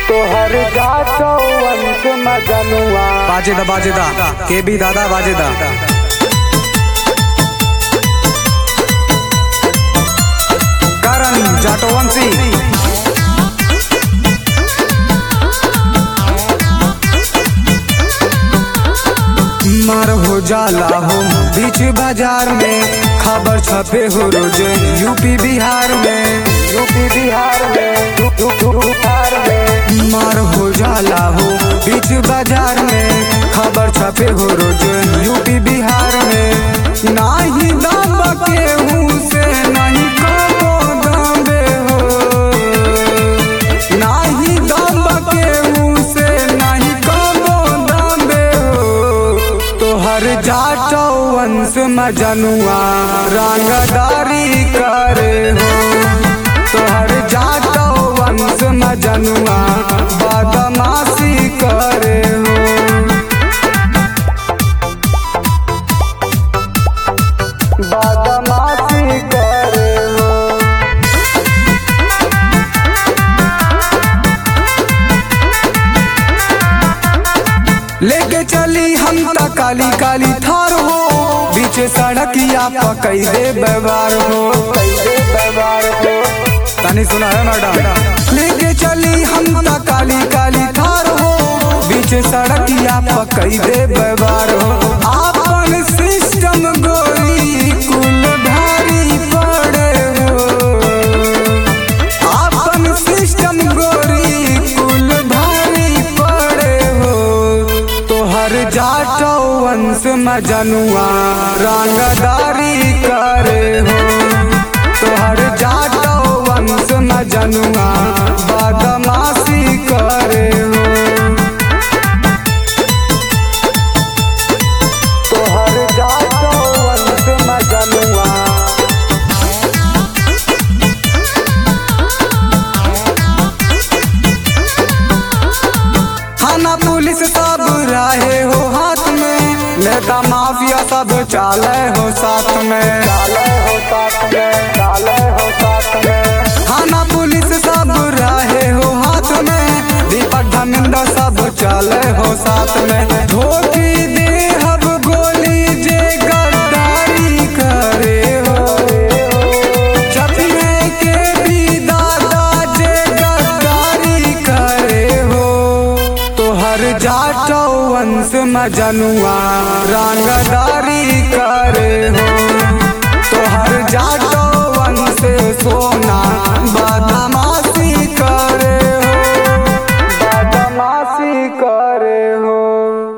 तोहर जातो वंश मजनुआ बाजेदा बाजेदा के बी दादा बाजेदा करण जाटोवंशी मार हो जाला हो बीच बाजार में खबर छपे हो रोज यूपी बिहार में यूपी बिहार में यू- यू- यू- बिहार में मार हो जाला हो बीच बाजार में खबर छपे हो रोज यूपी बिहार में नाही दम केहू से नहीं कबो दबे हो नाही दम केहू से नहीं कबो दबे हो तोहर जाटो वंश मजनुआ रंगदारी करे हो तोहर जाटो वंश मजनुआ बदमाशी करे हो बदमाशी करे हो लेके चली हम त काली काली थार हो बीच सड़किया पकई दे व्यवहार हो कैसे व्यवहार हो तनी सुना है मैडम लेके चली हम त काली काली थार हो बीच सड़किया पकई दे व्यवहार हो आपन सिस्टम गोरी कुल भारी पड़े हो आपन सिस्टम गोरी कुल भारी पड़े हो तोहर जाटो वंश मजनुआ रंगदारी करे हो तोहर जाटो वंश मजनुआ बदमाशी करे हो तोहर जातो वंश मजनुआ थाना पुलिस सब रहे हो हाथ में नेता माफिया सब चाले हो साथ में डाले हो साथ में डाले हो साथ में थाना पुलिस सब रहे हो हाथ में दीपक धर्मेंद्र सब चले हो साथ में धोती दे हब गोली जे गद्दारी करे हो चपने के भी दादा जे गद्दारी करे हो तोहर जाटो वंश मजनुआ रंगदारी करे हो तोहर जाटो वंश सोना बदमाशी करे हो बदमाशी करे हो